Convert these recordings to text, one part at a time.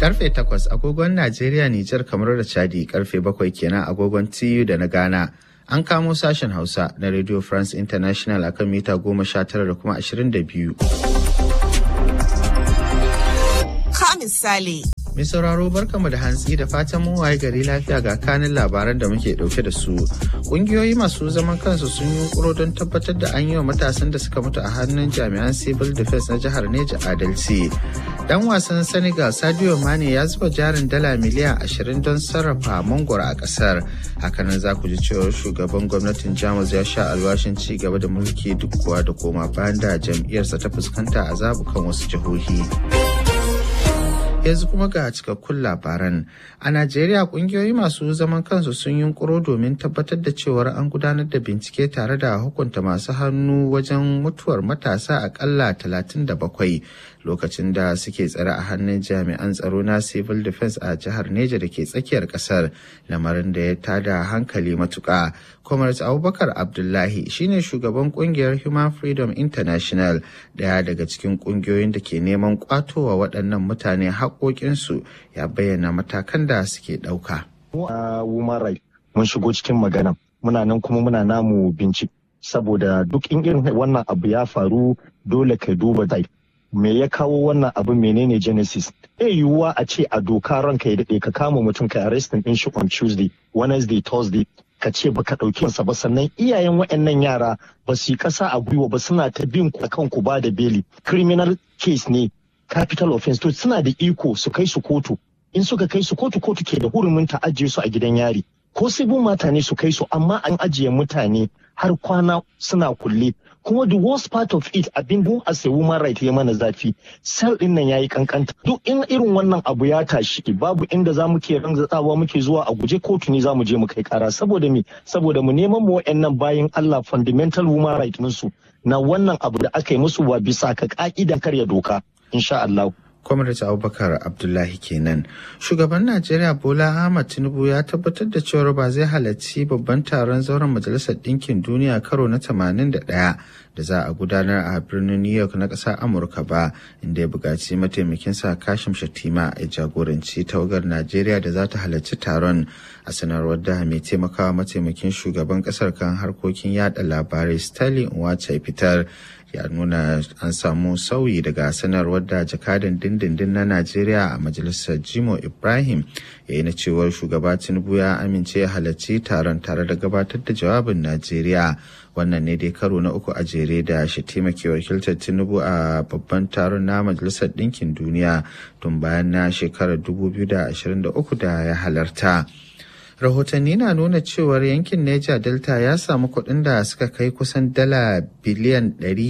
Karfe takwas agogon Najeriya, Nijar, kamar da Chadi karfe bakwai kenan agogon TU da na Ghana. An kamo sashen Hausa na Radio France International akan mita goma sha tara da kuma ashirin da biyu. Ka misali. Mai sauraro barkamu da hantsi da fatan mun waye gari lafiya ga kanin labaran da muke dauke da su. Kungiyoyi masu zaman kansu sun yi kuro don tabbatar da an yi wa matasan da suka mutu a hannun jami'an civil defense na jihar Neja adalci. Dan wasan Senegal Sadio Mane ya zuba jarin dala miliyan ashirin don sarrafa mangoro a kasar. Hakanan za ku ji cewa shugaban gwamnatin Jamus ya sha alwashin ci gaba da mulki duk kuwa da koma bayan da jam'iyyarsa ta fuskanta a zabukan wasu jihohi. yanzu kuma ga cikakkun labaran a najeriya kungiyoyi masu zaman kansu sun yunkuro domin tabbatar da cewar an gudanar da bincike tare da hukunta masu hannu wajen mutuwar matasa akalla 37 lokacin da suke tsare a hannun jami'an tsaro na civil defense a jihar neja da ke tsakiyar kasar lamarin da ya tada hankali matuka comrade abubakar abdullahi shine shugaban kungiyar human freedom international daya daga cikin kungiyoyin da ke neman kwatowa waɗannan mutane haƙoƙinsu ya bayyana matakan da suke ɗauka. woman right mun shigo cikin magana muna nan kuma muna namu bincike saboda duk in irin wannan abu ya faru dole ka duba zai me ya kawo wannan abu menene genesis e yiwuwa a ce a doka ranka ya daɗe ka kama mutum ka arrestin ɗin shi on tuesday wednesday thursday ka ce baka ɗauki sa ba sannan iyayen waɗannan yara ba su yi ƙasa a gwiwa ba suna ta bin ku akan ku ba da beli criminal case ne capital offense to suna da iko su kai su kotu in suka kai su kotu kotu ke da hurumin ta ajiye su a gidan yari ko sai bin mutane su kai su amma an ajiye mutane har kwana suna kulle kuma the worst part of it abin dun as a woman right ya mana zafi sel din nan yayi kankanta duk in irin wannan abu ya tashi babu inda za mu ke ranzatsawa muke zuwa a guje kotu ne za mu je mu kai kara saboda me saboda mu neman mu wayannan bayan Allah fundamental woman right su na wannan abu da aka yi musu wa bisa ka ka'idan karya doka insha Allah Kwamrata Abubakar Abdullahi kenan. Shugaban Najeriya Bola Ahmad Tinubu ya tabbatar da cewa ba zai halarci babban taron zauren Majalisar Ɗinkin Duniya karo na 81 da za a gudanar a birnin New York na ƙasar Amurka ba, inda ya buƙaci mataimakinsa Kashim Shatima ya jagoranci tawagar Najeriya da za ta halarci taron a sanarwar da mai taimakawa mataimakin shugaban ƙasar kan harkokin yada labarai Stanley Nwacha fitar ya nuna an samu sauyi daga sanarwar da jakadan dindindin na najeriya a majalisar jimo ibrahim ya yi na cewar shugaba tinubu ya amince ya halarci taron tare da gabatar da jawabin najeriya wannan ne dai karo na uku a jere da shi taimake wakiltar tinubu a babban taron na majalisar ɗinkin duniya tun bayan na shekarar 2023 da ya halarta. rahotanni na nuna cewar yankin Niger Delta ya samu kuɗin da suka kai kusan dala biliyan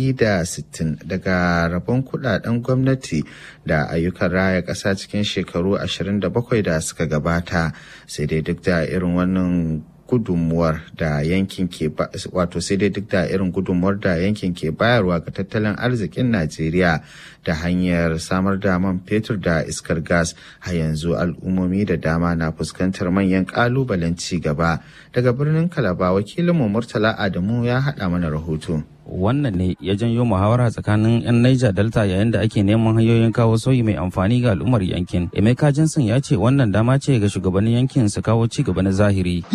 160 daga rabon kudaden gwamnati da ayyukan raya ƙasa cikin shekaru 27 da suka gabata sai dai duk da irin wannan gudunmuwar da yankin ke wato sai dai duk da irin gudunmuwar da yankin ke bayarwa ga tattalin arzikin Najeriya da hanyar samar da man fetur da iskar gas a yanzu al'ummomi da dama na fuskantar manyan kalubalen ci gaba daga birnin Kalaba wakilinmu Murtala Adamu ya haɗa mana rahoto. wannan ne ya janyo muhawara tsakanin 'yan Niger Delta yayin da ake neman hanyoyin kawo sauyi mai amfani ga al'ummar yankin. Emeka Johnson ya ce wannan dama ce ga shugabannin yankin su kawo ci gaba na zahiri.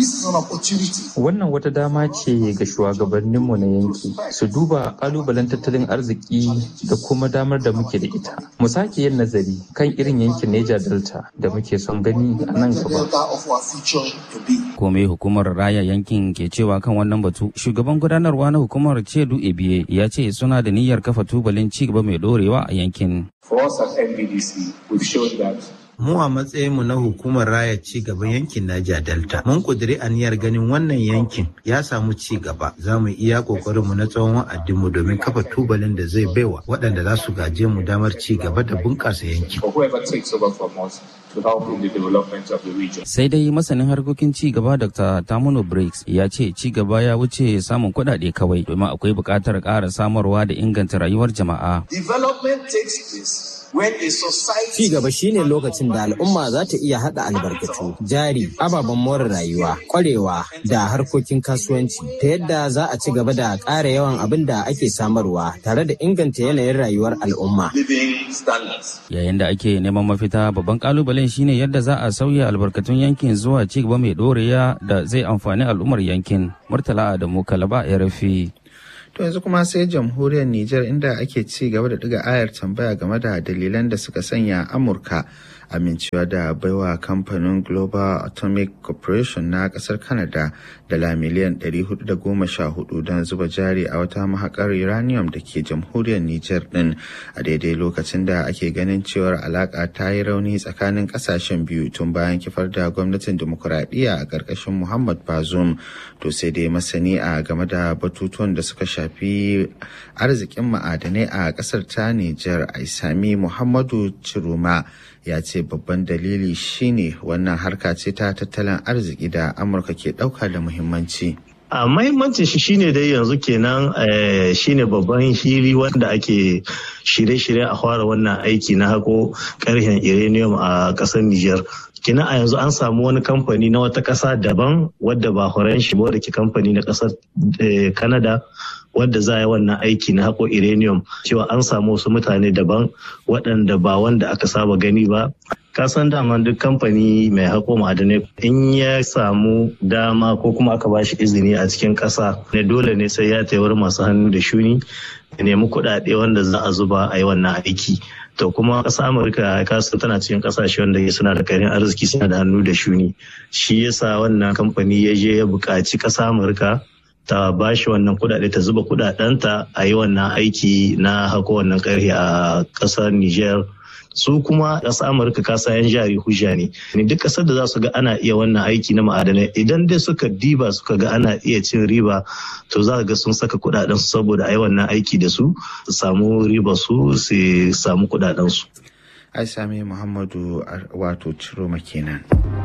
Wannan wata dama ce ga shugabanninmu na yanki su duba kalubalen tattalin arziki da kuma damar da muke da ita. Mu sake yin nazari kan irin yankin Niger Delta da muke son gani a nan gaba. Kome hukumar raya yankin ke cewa kan wannan batu, shugaban gudanarwa na hukumar Cedu Ebiye ya ce suna da niyyar kafa tubalin ci gaba mai dorewa a yankin. mu a matsayinmu na hukumar raya ci gaban yankin Niger Delta. Mun kudiri aniyar ganin wannan yankin ya samu ci gaba. Za mu iya mu na tsawon wa'adinmu domin kafa tubalin da zai baiwa waɗanda za su gaje mu damar ci gaba da bunƙasa yankin. Sai dai masanin harkokin ci gaba Dr. Tamuno Briggs ya ce ci gaba ya wuce samun kuɗaɗe kawai domin akwai buƙatar ƙara samarwa da inganta rayuwar jama'a. Ci gaba shine lokacin da al'umma za ta iya haɗa albarkatu, jari, ababen more rayuwa, ƙwarewa da harkokin kasuwanci ta yadda za a ci gaba da ƙara yawan abin da ake samarwa tare da inganta yanayin rayuwar al'umma. Yayin da ake neman mafita babban kalubalen shine yadda za a sauya albarkatun yankin zuwa ci gaba mai ɗorewa da zai amfani al'ummar yankin. Murtala Adamu Kalaba ya rafi. To yanzu kuma sai jamhuriyar Nijar inda ake ci gaba da ɗiga ayar tambaya game da dalilan da suka sanya Amurka amincewa da baiwa kamfanin Global Atomic Corporation na ƙasar Canada dala miliyan 414 don zuba jari a wata mahakar uranium da ke jamhuriyar Nijar ɗin a daidai lokacin da ake ganin cewar alaƙa ta yi rauni tsakanin ƙasashen biyu tun bayan kifar da gwamnatin dimokuraɗiyya a ƙarƙashin Muhammad Bazoum to sai dai masani a game da batutuwan da suka shafi arzikin ma'adanai a ƙasar ta Nijar Aisami Muhammadu Ciruma ya ce babban dalili shine wannan harka ce ta tattalin arziki da Amurka ke ɗauka da muhimmanci. a mahimmancin shi shine dai yanzu kenan shine babban hili wanda ake shirye-shirye a fara wannan aiki na hako karhen uranium a ƙasar Nijar. Kina a yanzu an samu wani kamfani na wata ƙasa daban wadda ba horon shi ba wadda ke kamfani na ƙasar Canada wadda za a yi wannan aiki na haƙo uranium cewa an samu wasu mutane daban waɗanda ba wanda aka saba gani ba ka san dama duk kamfani mai haƙo ma'adanai in ya samu dama ko kuma aka bashi izini a cikin ƙasa ne dole ne sai ya wurin masu hannu da shuni ya nemi kuɗaɗe wanda za a zuba a yi wannan aiki to kuma ƙasa amurka kasan tana cikin ƙasashe wanda suna da karin arziki suna da hannu da shuni shi yasa wannan kamfani ya je ya buƙaci ƙasa amurka ta ba shi wannan kudade ta zuba kudadenta a yi wannan aiki na hako wannan karhe a kasar Niger. su kuma ƙasar amurka kasa yan jari hujja ne ne duk ƙasar da za su ga ana iya wannan aiki na ma'adanai idan dai suka diba suka ga ana iya cin riba to za ga sun saka kudaden su saboda a yi wannan aiki da su su samu riba su su samu kudaden su ai sami muhammadu wato ciro kenan.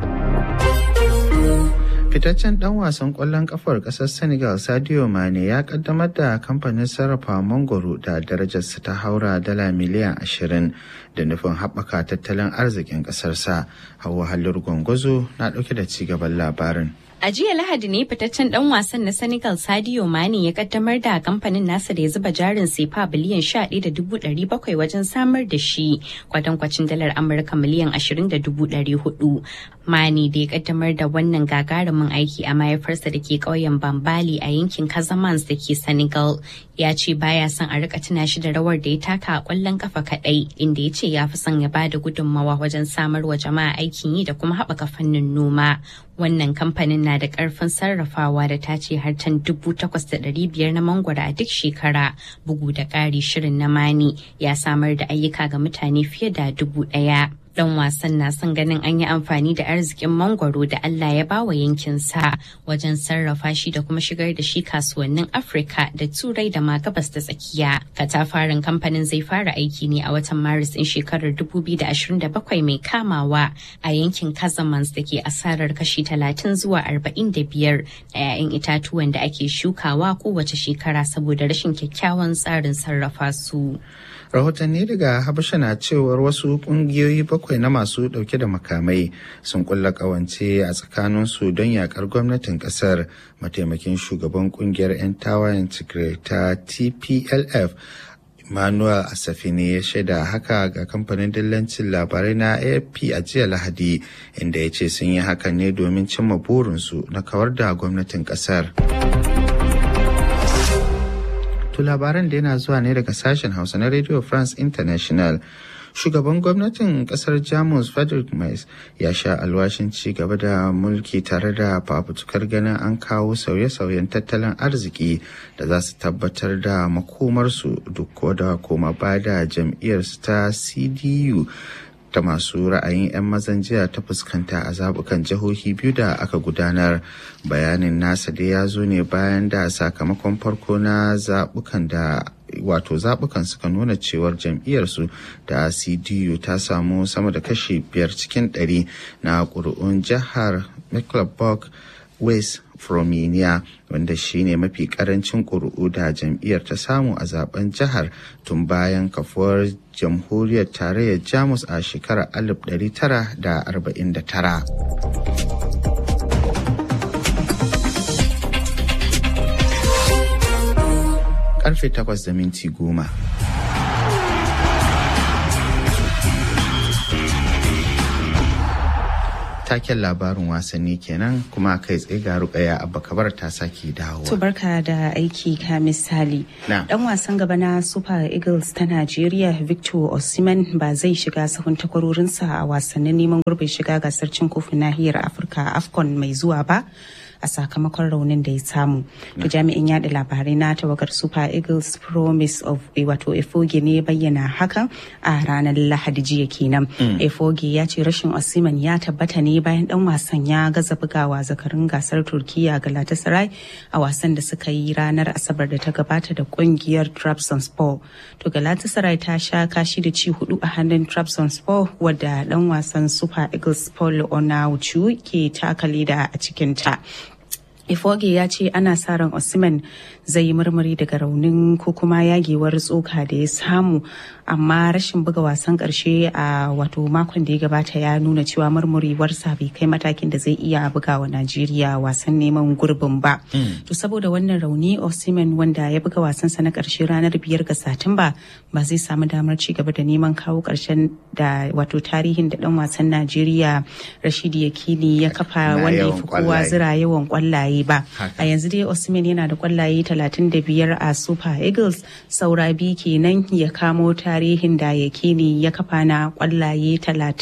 fitaccen dan wasan kwallon kafar kasar senegal sadio mane ya kaddamar da kamfanin sarrafa mangoro da darajarsa ta haura dala miliyan 20 da nufin haɓaka tattalin arzikin ƙasarsa hawa halin gwangwazo na ɗauke da cigaban labarin A jiya Lahadi ne fitaccen dan wasan na Senegal Sadio Mane ya kaddamar da kamfanin nasa da ya zuba jarin sefa biliyan 11.700 wajen samar da shi kwatankwacin dalar Amurka miliyan 20.400. Mane da ya kaddamar da wannan gagarumin aiki a mahaifarsa da ke ƙauyen Bambali a yankin Casamance da ke Senegal ya ce baya son a rika tuna shi da rawar da ya taka a kwallon kafa kadai inda ya ce ya fi son ya bada gudunmawa wajen samar wa jama'a aikin yi da kuma haɓaka fannin noma. Wannan kamfanin na da karfin sarrafawa da ta ce har tan dubu takwas da ɗari biyar na mangwaro a duk shekara bugu da ƙari shirin na mani ya samar da ayyuka ga mutane fiye da dubu ɗaya. dan wasan na son ganin an yi amfani da arzikin mangwaro da Allah ya bawa yankinsa wajen sarrafa shi da kuma shigar da shi kasuwannin Afirka da Turai da ma gabas da tsakiya. Katafaren kamfanin zai fara aiki ne a watan Maris ɗin shekarar 2027 mai kamawa a yankin Casamance da ke asarar kashi 30 zuwa 45 da 'ya'yan itatuwan da ake shukawa kowace shekara saboda rashin kyakkyawan tsarin sarrafa su. rahotanni daga habasha na cewar wasu kungiyoyi bakwai na masu dauke da makamai sun kulla kawance a tsakaninsu don yakar gwamnatin kasar mataimakin shugaban kungiyar 'yan tawayen tigray ta tplf Emmanuel Asafi ne ya shaida haka ga kamfanin dillancin labarai na AFP a jiya Lahadi inda ya ce sun yi hakan ne domin cimma burinsu na kawar da gwamnatin kasar. To labaran da yana zuwa ne daga sashen Hausa na Radio France International. Shugaban gwamnatin kasar Jamus Frederick Merz ya sha alwashin ci gaba da mulki tare da fafutukar ganin an kawo sauye-sauyen tattalin arziki da za su tabbatar da makomarsu duk da koma ba da jam'iyyarsu ta CDU ta masu ra'ayin 'yan mazan jiya ta fuskanta a zabukan jihohi biyu da aka gudanar bayanin nasa da ya zo ne bayan da sakamakon farko na zabukan da wato zaɓukan suka nuna cewar jam'iyyarsu da cdu ta samu sama da kashi biyar cikin ɗari na ƙuri'un jihar mecklenburg west Fromenia wanda shine mafi karancin ƙuri'u da jam'iyyar ta samu a zaben jihar tun bayan kafuwar jamhuriyar tarayyar Jamus a shekarar 1949. Karfe takwas da minti goma. taken labarin wasanni kenan kuma kai tsaye ga rukaya abba kabar ta sake dawowa. To barka da aiki ka misali. Dan wasan gaba na Super Eagles ta Najeriya Victor Osimhen ba zai shiga sahun takwarorinsa a wasannin neman gurbin shiga gasar cin kofin nahiyar Afirka AFCON mai zuwa ba. a sakamakon raunin da ya samu. To jami'in yada labarai na tawagar Super Eagles Promise of wato Efoge ne bayyana hakan a ranar Lahadi jiya kenan. Efoge ya ce rashin Osimhen ya tabbata ne bayan dan wasan ya gaza bugawa zakarin gasar Turkiya Galatasaray a wasan da suka yi ranar Asabar da ta gabata da kungiyar Trabzonspor. To Galatasaray ta sha kashi da ci hudu a hannun Trabzonspor wadda dan wasan Super Eagles Paul Onauchu ke taka leda a cikin ta. Ifoge ya ce ana sa ran Osimhen zai yi murmuri daga raunin ko kuma yagewar tsoka da ya samu amma rashin buga wasan karshe a wato makon da ya gabata ya nuna cewa murmurewarsa bai kai matakin da zai iya buga wa Najeriya wasan neman gurbin ba. To saboda wannan rauni Osimhen wanda ya buga wasansa na karshe ranar biyar ga Satumba ba zai samu damar ci gaba da neman kawo karshen da wato tarihin da dan wasan Najeriya Rashidi Yakini ya kafa wanda ya fi kowa zira yawan kwallaye ba. A yanzu dai Osimhen yana da kwallaye 35 a Super Eagles saura biyu kenan ya kamo tarihin da Yakini ya kafa na kwallaye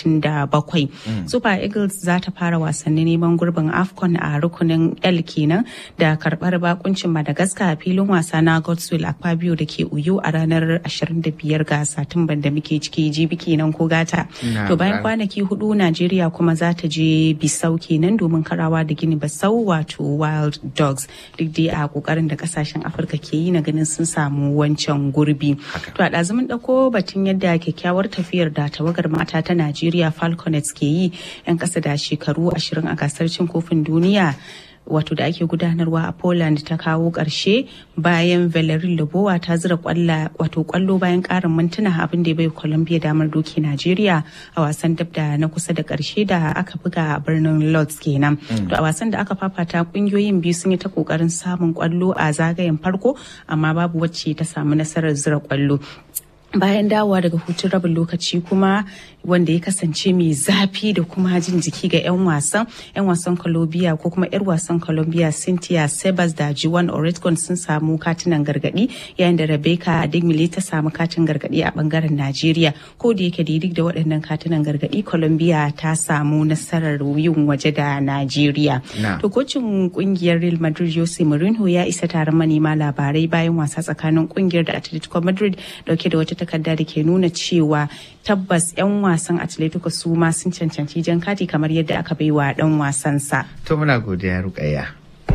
37. Super Eagles za ta fara wasannin neman gurbin AFCON a rukunin L kenan da karbar bakuncin Madagascar a filin wasa na Godswill Akpabio da ke Uyo a ranar 25 ga Satumban da muke ciki jibi kenan ko gata. To bayan kwanaki hudu Najeriya kuma za ta je Bisau kenan domin karawa da Gini Basau wato Wild Dogs duk dai a kokarin da kasashen Afirka ke yi na ganin sun samu wancan gurbi. To a ɗazumin ɗauko batun yadda kyakkyawar tafiyar da tawagar mata ta Najeriya Falconets ke yi 'yan ƙasa da shekaru ashirin a gasar cin kofin duniya. wato da ake gudanarwa a Poland ta kawo ƙarshe bayan Valerie Lobowa ta zira kwalla wato kwallo bayan ƙarin mintuna abin da ya bai Colombia damar doki Najeriya a wasan dab da na kusa da ƙarshe da aka buga a birnin Lodz kenan. To a wasan da aka fafata kungiyoyin biyu sun yi ta ƙoƙarin samun kwallo a zagayen farko amma babu wacce ta samu nasarar zira kwallo. bayan dawowa daga hutun rabin lokaci kuma wanda ya kasance mai zafi da kuma jin jiki ga 'yan wasan 'yan wasan colombia ko kuma 'yar wasan colombia cynthia sebas da jiwan oretgon sun samu katinan gargadi yayin da rebecca adigmile ta samu katin gargadi a bangaren najeriya ko da yake duk da waɗannan katinan gargadi colombia ta samu nasarar yin waje da najeriya to kocin kungiyar real madrid jose mourinho ya isa taron manema labarai bayan wasa tsakanin kungiyar da atletico madrid dauke da wata takarda da ke nuna cewa tabbas 'yan wasan atletico su ma sun cancanci jan kati kamar yadda aka bai wa dan wasansa. To muna godiya rukayya.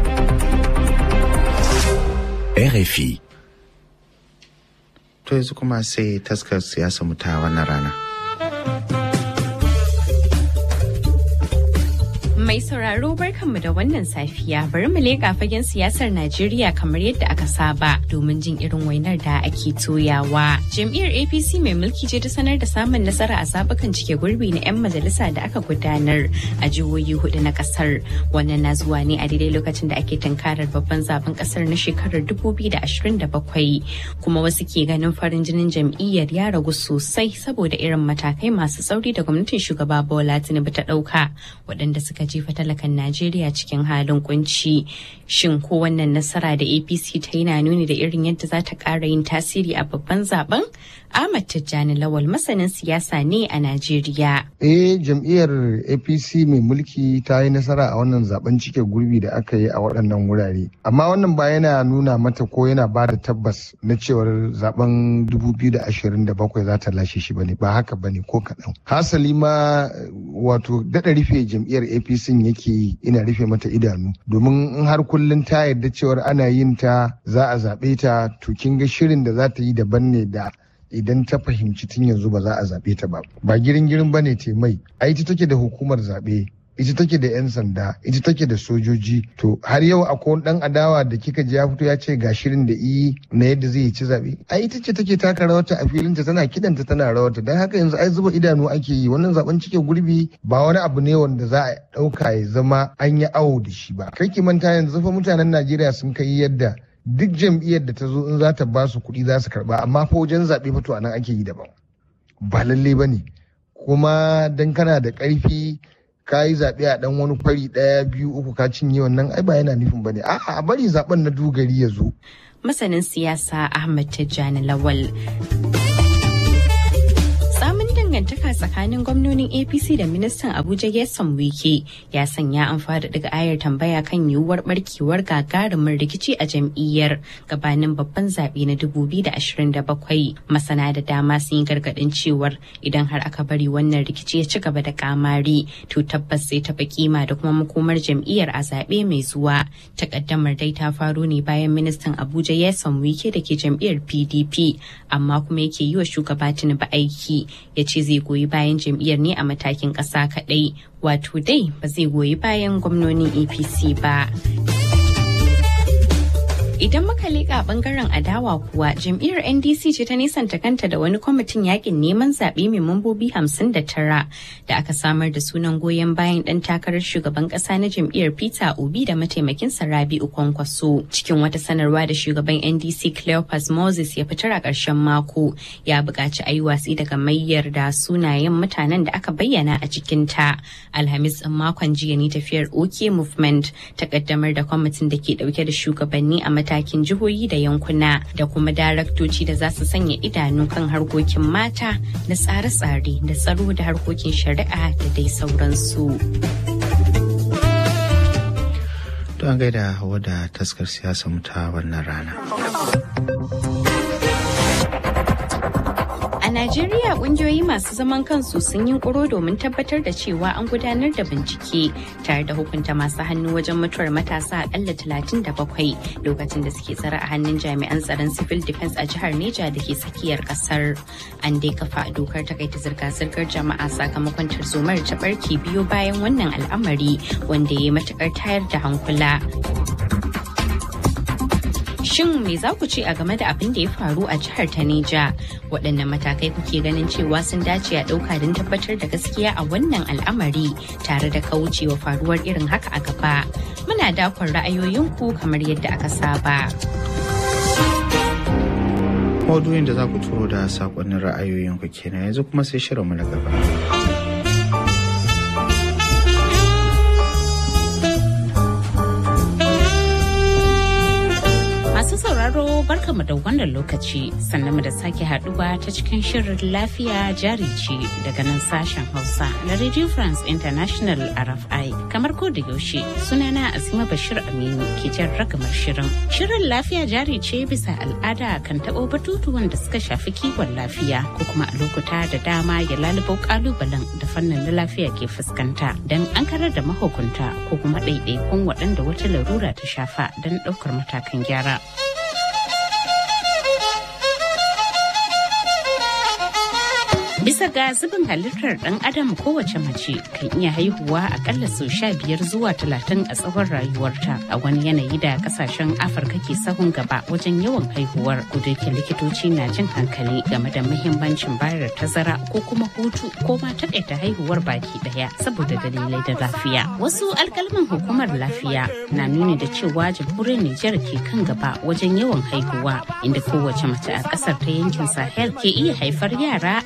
RFI To yanzu kuma sai taskar siyasa mu ta wannan rana. Mai sauraro barkanmu da wannan safiya bari mu leƙa fagen siyasar Najeriya kamar yadda aka saba domin jin irin wainar da ake toyawa. Jam'iyyar APC mai mulki ce ta sanar da samun nasara a zabukan cike gurbi na 'yan majalisa da aka gudanar a jihohi hudu na kasar. Wannan na zuwa ne a daidai lokacin da ake tunkarar babban zaben kasar na shekarar 2027 kuma wasu ke ganin farin jinin jam'iyyar ya ragu sosai saboda irin matakai masu tsauri da gwamnatin shugaba Bola Tinubu ta ɗauka waɗanda suka jefa talakan Najeriya cikin halin kunci. Shin ko wannan nasara da APC ta yi na nuni da irin yadda za ta ƙara yin tasiri a babban zaben? Ahmad Tijjani Lawal masanin siyasa ne a Najeriya. Eh jam'iyyar APC mai mulki ta yi nasara a wannan zaben cike gurbi da aka yi a waɗannan wurare. Amma wannan ba yana nuna mata ko yana ba da tabbas na cewar zaben 2027 za ta lashe shi bane ba haka bane ko kaɗan. Hasali ma wato daɗa rufe jam'iyyar APC yake ina rufe mata idanu domin in har kullum ta yarda cewar ana yin ta za a zaɓe ta to kin ga shirin da za ta yi daban ne da idan ta fahimci tun yanzu ba za a zaɓe ta ba ba girin girin ba ne te mai a ita take da hukumar zaɓe ita take da 'yan sanda ita take da sojoji to har yau akwai wani dan adawa da kika ji ya fito ya ce ga shirin da iyi na yadda zai ci zaɓe a ita ce take taka rawarta a filinta tana kidanta tana rawarta don haka yanzu ai zuba idanu ake yi wannan zaben cike gurbi ba wani abu ne wanda za a ɗauka ya zama an yi awo da shi ba kai ki manta yanzu fa mutanen najeriya sun kai yadda duk jam'iyyar da ta zo in za ta ba su kuɗi za su karɓa amma fa wajen zaɓe fa to anan ake yi daban ba lalle ba ne kuma dan kana da ƙarfi ka yi zaɓe a ɗan wani kwari ɗaya biyu uku ka cinye wannan ai ba yana nufin ba ne a'a a bari zaɓen na dogari ya zo. Masanin siyasa Ahmad Tijjani Lawal. Samun dangantaka tsakanin gwamnonin apc da ministan abuja yasan wike ya sanya an fara daga ayar tambaya kan yiwuwar barkewar gagarumin rikici a jam'iyyar gabanin babban zaɓe na 2027 masana da dama sun yi gargaɗin cewar idan har aka bari wannan rikici ya ci gaba da kamari to tabbas sai taɓa kima da kuma makomar jam'iyyar a zaɓe mai zuwa takaddamar dai ta faro ne bayan ministan abuja yasan wike da ke jam'iyyar pdp amma kuma yake yi wa shugaba tinubu aiki ya ce zai goyi bayan jam'iyyar ne a matakin ƙasa kaɗai wato dai ba zai goyi bayan gwamnonin apc ba Idan muka leƙa bangaren adawa kuwa jam'iyyar NDC ce ta nisanta kanta da wani kwamitin yakin neman zaɓe mai mambobi 59 da aka samar da sunan goyon bayan ɗan takarar shugaban ƙasa na jam'iyyar Peter Obi da mataimakin Rabi'u Kwankwaso. Cikin wata sanarwa da shugaban NDC Cleopas Moses ya fitar a ƙarshen mako ya buƙaci a yi watsi daga mayyar da sunayen mutanen da aka bayyana a cikin ta. Alhamis ɗin makon jiya ne tafiyar OK Movement ta ƙaddamar da kwamitin da ke ɗauke da shugabanni a matakin jihohi da yankuna da kuma daraktoci da za su sanya idanu kan harkokin mata da tsare-tsare da tsaro da harkokin shari'a da dai sauransu. Don gaida hawa da taskar siyasa ta wannan rana. A Najeriya kungiyoyi masu zaman kansu sun yi kuro domin tabbatar da cewa an gudanar da bincike tare da hukunta masu hannu wajen mutuwar matasa akalla 37 lokacin da suke tsare a hannun jami'an tsaron civil defense a jihar Neja da ke tsakiyar kasar. An dai kafa dokar takaita zirga-zirgar jama'a sakamakon tarzomar ta barke biyo bayan wannan al'amari wanda ya yi matukar tayar da hankula. Shin me za ku ce a game da abin da ya faru a jihar ta Neja? Waɗanne matakai kuke ganin cewa sun dace a ɗauka don tabbatar da gaskiya a wannan al'amari tare da kaucewa faruwar irin haka a gaba? Muna dakon ra'ayoyinku kamar yadda aka saba. Maudu'in da za ku turo da saƙonnin ra'ayoyinku kenan yanzu kuma sai shirinmu na gaba. Masu sauraro barkamu da wannan lokaci sannan mu da sake haduwa ta cikin shirin lafiya jari ce daga nan sashen Hausa na Radio France International RFI. Kamar ko da yaushe sunana Azima Bashir Aminu ke jan ragamar shirin. Shirin lafiya jari ce bisa al'ada kan taɓo batutuwan da suka shafi kiwon lafiya ko kuma a lokuta da dama ya lalubo kalubalen da fannin na lafiya ke fuskanta don an karar da mahukunta ko kuma ɗaiɗaikun waɗanda wata larura ta shafa don ɗaukar matakan gyara. Bisa ga zubin halittar ɗan adam kowace mace kan iya haihuwa akalla sau sha biyar zuwa talatin a tsawon rayuwarta a wani yanayi da kasashen Afirka ke sahun gaba wajen yawan haihuwar kudurkin likitoci na jin hankali game da muhimmancin bayar da tazara ko kuma hutu ko ma takaita haihuwar baki daya saboda dalilai da lafiya. Wasu alkalman hukumar lafiya na nuni da cewa jamhuriyar Nijar ke kan gaba wajen yawan haihuwa inda kowace mace a ƙasar ta yankin Sahel ke iya haifar yara akalla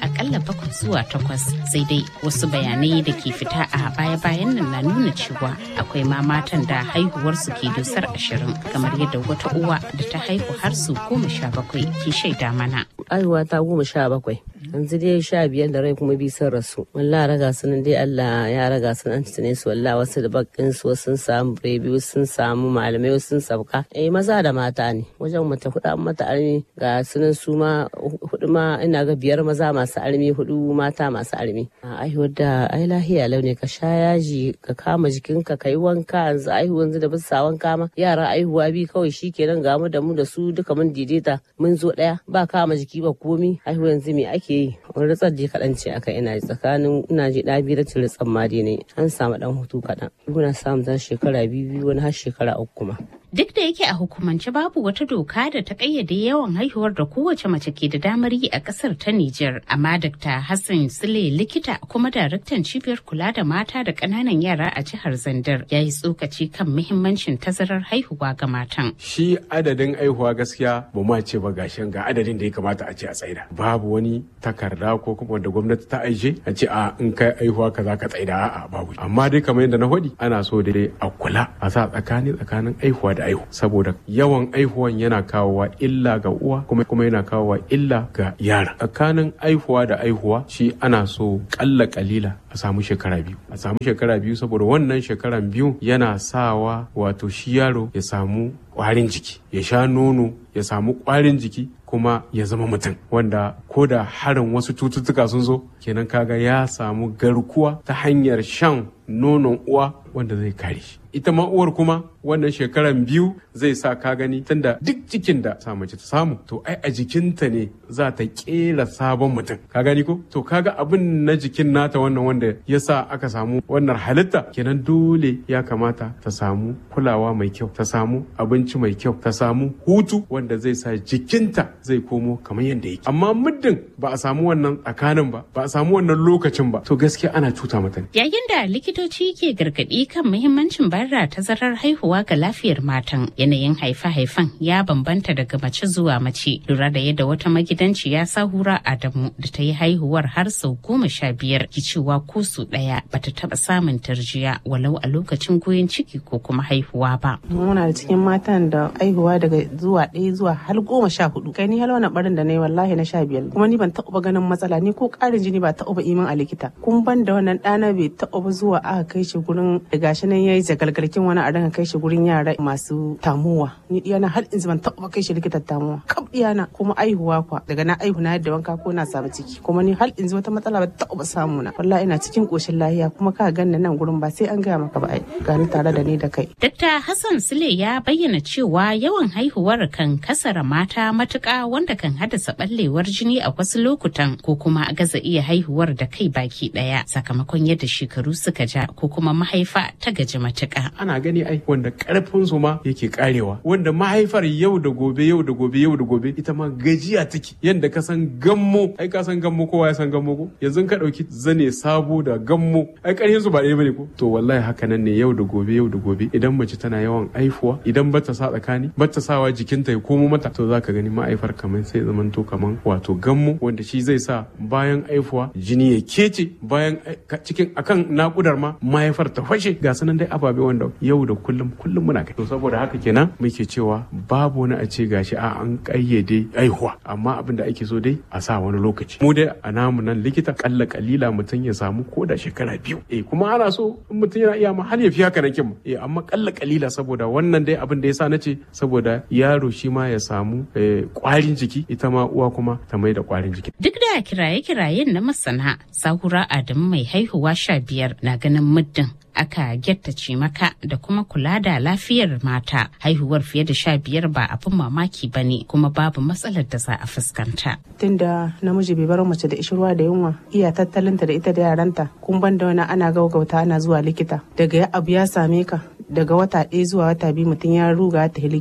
bakwai zuwa takwas sai dai wasu bayanai da ke fita a baya-bayan nan na nuna cewa akwai ma matan da haihuwarsu ke dusar ashirin kamar yadda wata uwa da ta haihu har su goma sha bakwai ke shaida mana. Haihuwa ta goma sha bakwai. yanzu dai sha biyar da rai kuma bi sun rasu wallah raga su nan dai Allah ya raga su nan tune su wallah wasu da bakin su sun samu biyu sun samu malamai sun sauka eh maza da mata ne wajen mata hudu an mata armi ga sunan su ma hudu ma ina ga biyar maza masu armi hudu mata masu armi aihuwar da ai lahiya launi ka sha yaji ka kama jikinka ka yi wanka yanzu aihu yanzu da bisa wanka ma yara aihuwa bi kawai shikenan ga mu da mu da su duka mun daidaita mun zo daya ba kama jiki ba komi aihu yanzu me ake yi wani ritsar je kaɗan ce aka ina tsakanin ina ji ɗa biyu da ritsan ma dai ne an samu ɗan hutu kaɗan muna samun zan shekara biyu biyu wani har shekara uku kuma. Duk da yake a hukumance babu wata doka da ta kayyade yawan haihuwar da kowace mace ke da damar yi a kasar ta Nijar, amma Dr. Hassan Sule likita kuma daraktan cibiyar kula da mata da ƙananan yara a jihar Zandar ya yi tsokaci kan muhimmancin tazarar haihuwa ga matan. Shi adadin haihuwa gaskiya ba ma ce ba gashin ga adadin da ya kamata a ce a tsaida. Babu wani takarda ko kuma wanda gwamnati ta aije a ce a in kai haihuwa kaza ka tsaida a'a babu. Amma dai kamar yadda na faɗi ana so dai a kula a sa tsakani tsakanin haihuwa da aihu saboda yawan aihuwan yana kawowa illa ga uwa kuma kuma yana kawowa illa ga yara tsakanin aihuwa da aihuwa shi ana so kalla kalila a samu shekara biyu a samu shekara biyu saboda wannan shekaran biyu yana sawa wato shi yaro ya samu kwarin jiki ya sha nono ya samu kwarin jiki kuma ya zama mutum wanda ko da harin wasu cututtuka sun zo kenan kaga ya samu garkuwa ta hanyar shan nonon uwa wanda zai kare shi ita ma uwar kuma wannan shekaran biyu zai sa ka gani tunda duk cikin da sa mace ta samu to ai a jikinta ne za ta kera sabon mutum ka gani ko to kaga abin na jikin nata wannan wanda ya sa aka samu wannan halitta kenan dole ya kamata ta samu kulawa mai kyau ta samu abinci mai kyau ta samu hutu wanda zai sa jikinta zai komo kamar yadda yake amma muddin ba a samu wannan tsakanin ba ba a samu wannan lokacin ba to gaskiya ana cuta mata ne yayin da likitoci ke gargaɗi kan muhimmancin bayar da tazarar haihuwa ga lafiyar matan yanayin haife-haifen ya bambanta daga mace zuwa mace lura da yadda wata magidanciya sahura adamu da ta yi haihuwar har sau goma sha biyar ki cewa ko su ɗaya bata taɓa samun tarjiya walau a lokacin goyon ciki ko kuma haihuwa ba. muna da cikin matan da haihuwa daga zuwa ɗaya zuwa har goma sha hudu kai ni halwa barin da na yi wallahi na sha biyar kuma ni ban taɓa ganin matsala ni ko ƙarin jini ba taɓa imin a likita kun ban da wannan ɗana bai taɓa zuwa aka kai shi gurin da gashi nan yayi zagalgalkin wani a ranka kai shi gurin yara masu tamuwa ni diyana har in ban taɓa kai shi likitan tamuwa kaf diyana kuma aihuwa kwa daga na aihu na yadda wanka ko na samu ciki kuma ni har in wata matsala ba taɓa samu na wallahi ina cikin koshin lahiya kuma ka ganna nan gurin ba sai an gaya maka ba ai gani tare da ni da kai Dr. Hassan Sule ya bayyana cewa yawan haihuwar kan kasara mata matuƙa wanda kan haddasa ɓallewar jini a wasu lokutan ko kuma gaza iya haihuwar da kai baki ɗaya sakamakon yadda shekaru suka ja ko kuma mahaifa ta gaji matuƙa. ana gani ai wanda karfin su ma yake karewa wanda mahaifar yau da gobe yau da gobe yau da gobe ita ma gajiya take yanda ka san gammo ai ka san gammo kowa ya san gammo ko yanzu ka dauki zane sabo da gammo ai karfin su ba ɗaya bane ko to wallahi haka nan ne yau da gobe yau da gobe idan mace tana yawan aifuwa idan bata sa tsakani bata sawa jikinta ya komo mata to zaka gani ma'aifar kamar sai zamanto kaman wato gammo wanda shi zai sa bayan aifuwa jini ya kece bayan cikin akan nakudar ma mahaifar ta fashe ga sanan dai ababe wanda yau da kullum kullum muna kai to saboda haka kenan muke cewa babu wani a ce gashi a an kayyade aihuwa amma abin da ake so dai a sa wani lokaci mu dai a namu nan likita kalla kalila mutum ya samu ko da shekara biyu eh kuma ana so in mutum yana iya ma har ya fi haka nan kin eh amma kalla kalila saboda wannan dai abin da yasa nace saboda yaro shi ma ya samu kwarin jiki ita ma uwa kuma ta mai da kwarin jiki Duk da kiraye-kirayen na masana, Sahura Adamu mai haihuwa sha biyar na ganin muddin aka gyattace maka da kuma kula da lafiyar mata haihuwar fiye da sha biyar ba abin mamaki ba ne kuma babu matsalar da za a fuskanta. tunda namiji bai bar mace da ishirwa da yunwa iya tattalinta da ita da yaranta kun ban da wani ana gaugauta ana zuwa likita daga ya abu ya same ka daga wata ɗaya zuwa wata biyu mutum ya ruga ta likita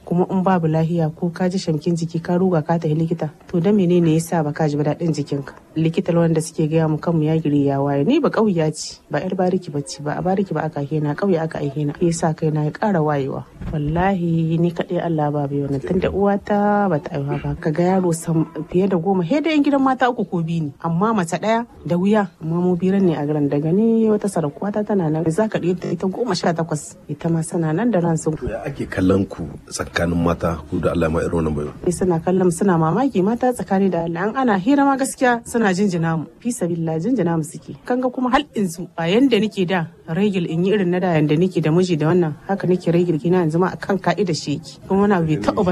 kuma in babu lahiya ko ka ji shamkin jiki ka ruga ka tafi likita to da menene yasa ba ka ji ba daɗin jikinka likita wanda suke gaya mu kanmu ya giri ya waye ni ba ƙauya ce ba yar bariki ba ce ba a bariki ba aka hena ƙauye aka aihe na yasa kai na ya ƙara wayewa wallahi ni kaɗai Allah ba bai wannan tunda uwata ba ta aiwa ba ka ga yaro fiye da goma he da yan gidan mata uku ko biyu ne amma mace ɗaya da wuya amma mu biran ne a garin daga ni wata sarakuwata tana nan za ka ɗaya ita goma sha takwas ita ma sana nan da ran sun ya ake kallon ku tsakanin mata ku da Allah ma irin wannan bayo suna kallon suna mamaki mata tsakani da Allah an ana hira ma gaskiya suna jinjina mu fi sabilillah jinjina mu suke kanga kuma hal insu a yanda nake da regil in yi irin na da yanda nake da miji da wannan haka nake regil kina yanzu ma akan ka'ida shi yake kuma wani bai taɓa ba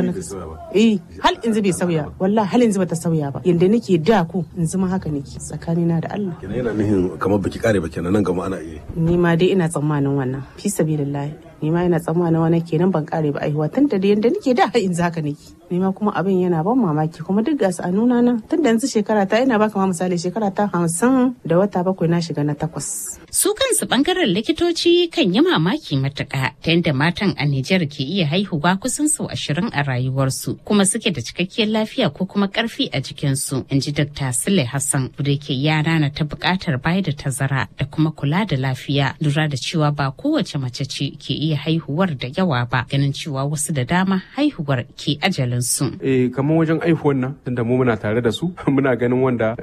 eh hal inzu bai sauya wallahi hal inzu bata sauya ba yanda nake da ku inzu ma haka nake tsakani na da Allah kenan yana nihin kamar baki kare ba kenan nan gama ana iya ni ma dai ina tsammanin wannan fi sabilillah ni ma ina tsammanin wani kenan ban kare ba aihuwa tun da yanda nake da in zaka nake ni ma kuma abin yana ban mamaki kuma duk gasu a nuna nan tun da yanzu shekara ta ina baka ma misali shekara ta hamsin da wata bakwai na shiga na takwas. su kansu bangaren likitoci kan yi mamaki matuƙa ta yadda matan a Nijar ke iya haihuwa kusan sau ashirin a rayuwarsu kuma suke da cikakkiyar lafiya ko kuma ƙarfi a jikinsu in ji Dr. Sule Hassan da ke yara na ta buƙatar bayar da tazara da kuma kula da lafiya lura da cewa ba kowace mace ce ke iya haihuwar da yawa ba ganin cewa wasu da dama haihuwar ke ajalinsu. Eh kamar wajen aihuwan nan tunda mu muna tare da su muna ganin wanda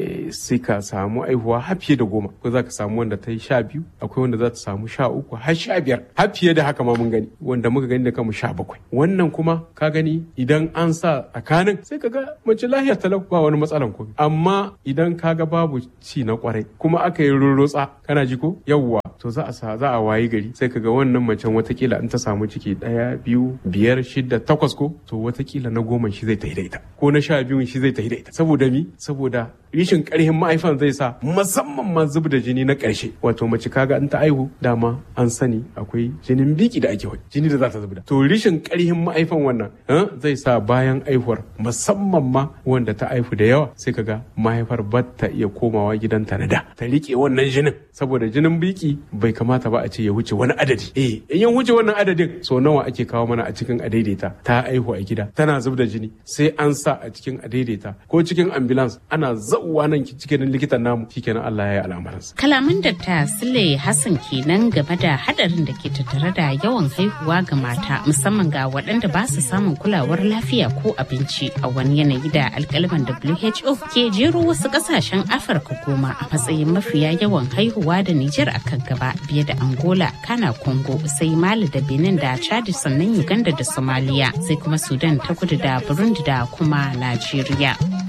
sai ka samu aihuwa har fiye da goma ko za ka samu wanda ta yi sha biyu akwai wanda za ta samu sha uku har sha biyar har fiye da haka ma mun gani wanda muka gani da kanmu sha bakwai wannan kuma ka gani idan an sa tsakanin sai ka ga mace lahiyar talau ba wani matsalan komai amma idan ka ga babu ci na kwarai kuma aka yi rurrutsa kana ji ko yawwa to za a sa za a wayi gari sai ka ga wannan macen watakila in ta samu ciki daya biyu biyar shida takwas ko to watakila na goma shi zai ta da ita ko na sha biyun shi zai ta da ita saboda mi saboda rishin karhin ma'aifan zai sa musamman ma zub da jini na karshe wato mace kaga in ta aihu dama an sani akwai jinin biki da ake wani jini da za ta zubda to rishin karhin ma'aifan wannan zai sa bayan aihuwar musamman ma wanda ta aihu da yawa sai kaga mahaifar ba ta iya komawa gidanta na da ta rike wannan jinin saboda jinin biki bai kamata ba a ce ya wuce wani adadi eh in ya wuce wannan adadin so nawa ake kawo mana a cikin adaidaita ta aihu a gida tana zub da jini sai an sa a cikin adaidaita ko cikin ambulance ana zauwa nan cikin likitan namu shikenan Allah ya yi al'amuransa kalaman da ta Sule Hassan kenan game da hadarin da ke tattare da yawan haihuwa ga mata musamman ga waɗanda ba su samun kulawar lafiya ko abinci a wani yanayi da alkaliman WHO ke jero wasu ƙasashen Afirka goma a matsayin mafiya yawan haihuwa da Nijar a kan gaba biye da Angola, Kana Congo, sai Mali da Benin da Chad sannan Uganda da Somalia sai kuma Sudan ta kudu da Burundi da kuma Najeriya.